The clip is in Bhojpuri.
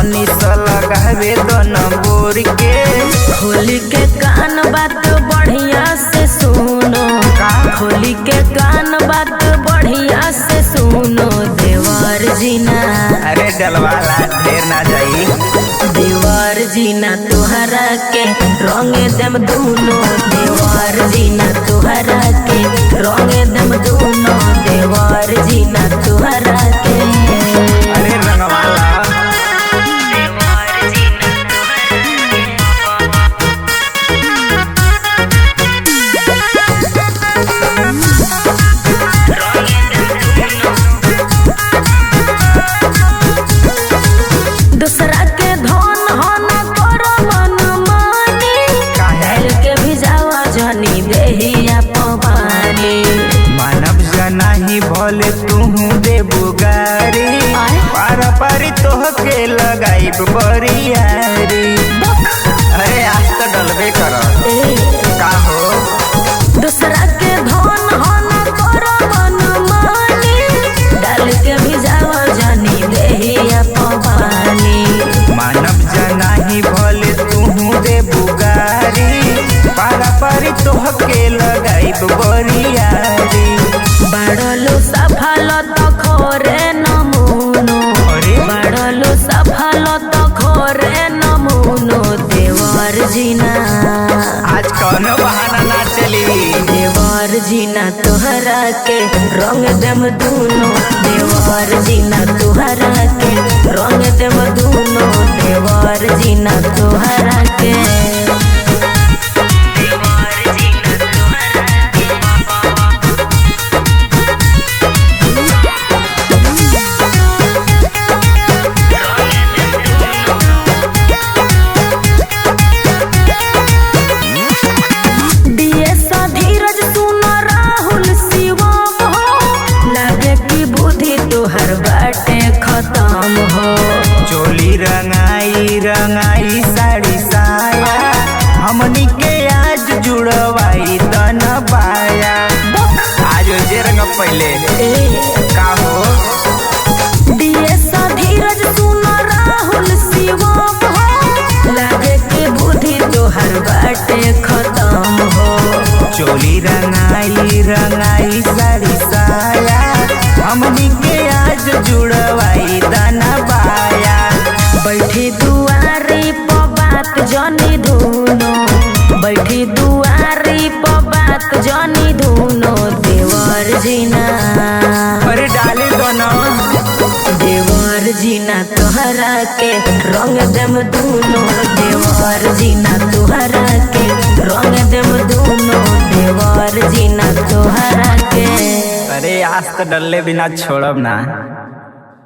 तनी सा लगावे दो नंबर के खोली के कान बात बढ़िया से सुनो खोली के कान बात बढ़िया से सुनो देवर जीना अरे डलवाला ढेर ना जाई देवर जीना तुहरा के रंग दम दूनो देवर जीना तुहरा के रंग दम दूनो देवर जीना तुहरा के अरे रंगवाला देवर जीना दूसरा के धन हन कर मन मानी काहे? के भिजावा जनी देहिया पवानी मानव जनाही भले तूहू दे बुगारी आय? पारा पारी तोह के लगाई बरियारी अरे आज तो डलबे कर ए का हो दूसरा के धन हन कर मन मानी डाल के भिजावा जनी देहिया पवानी मानव जनाही भले तूहू दे बुगारी पारा पारी तोह के लगाई बरियारी बाड़लो सफल तो खोरे नमूनो अरे? बाड़लो सफल तो खोरे नमूनो देवर जीना आज कौनो बहाना ना चली देवर जीना तुहरा के रंग दम दूनो देवर जीना तुहरा के रंग दम दूनो देवर जीना तुहरा के देवर जीना तुहरा के डीएस धीरज सुन राहुल शिवम हो लगे कि बुद्धि तोहर बाटे खत्म हो चोली रंगाई रंगाई साड़ी साया हमनी के आज जुड़वाई तन बाया आज जे रंग पहले का हो डीएस धीरज सुन राहुल शिवम हो लगे कि बुद्धि तोहर बाटे खत्म हो चोली रंगाई रंगाई साड़ी साया हमनी के आज जुड़वाई तन बाया बैठी दुआरी प बात जनी धुनो बैठी दुआरी प बात जनी धुनो देवर जीना अरे डाले दोनों देवर जीना तोहरा के रंग दम दूनो देवर जीना तोहरा के रंग दम दूनो देवर जीना तोहरा के अरे आज तो डल्ले बिना छोड़ब ना